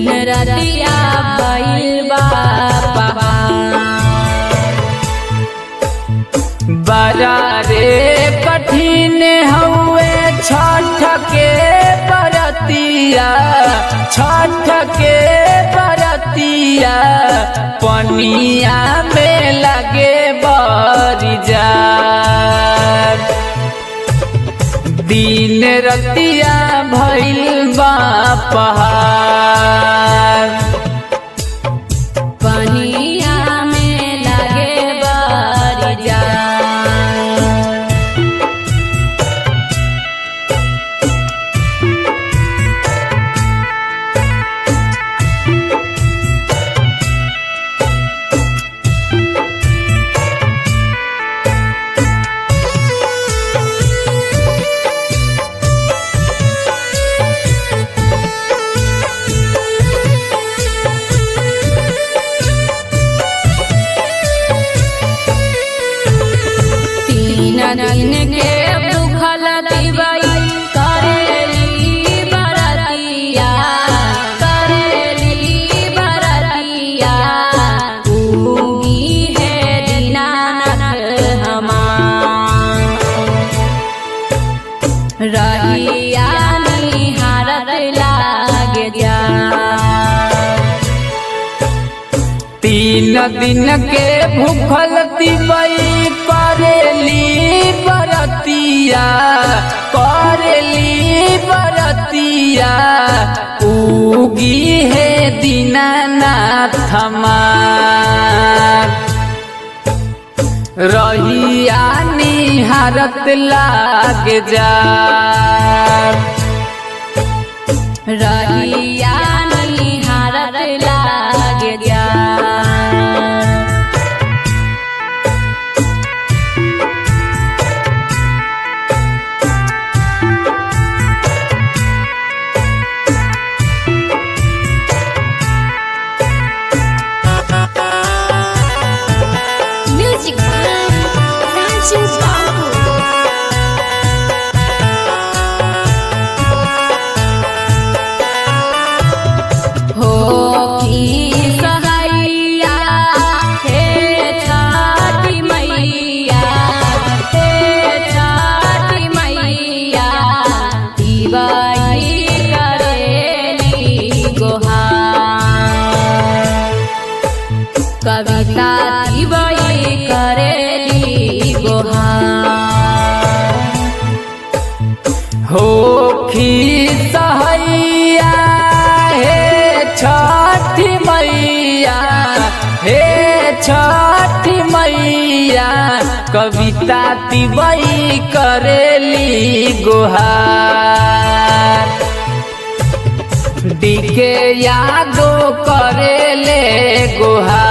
दिन रतिया भइल बा पहाड़ बड़ा रे कठिन हउए छठ के बरतिया छठ के बरतिया पनिया में लगे बरिजा दिन रतिया भइल बा पहाड़ पनिया में लगे बरिया तीन दिन के भूखल दिवई करेली बरतिया करेली बरतिया उगी है दीनानाथ हमार रहिया निहारत लागे जा तीन दिन के भूखल तिबई करेली बरतिया करेली बरतिया उगी है दीनानाथ हमार रहिया निहारत लाग जा रहिया निहारत लागे जा Music by Ranju Babu. हो की सहैया हे छठी मैया हे छठी मैया दिवाई करेली गोहार कविता दिवाई करेली गोहार होखी सहैया हे छठी मैया हे छठी मैया कविता तिबई करेली गुहार डीके यादो करेले गुहार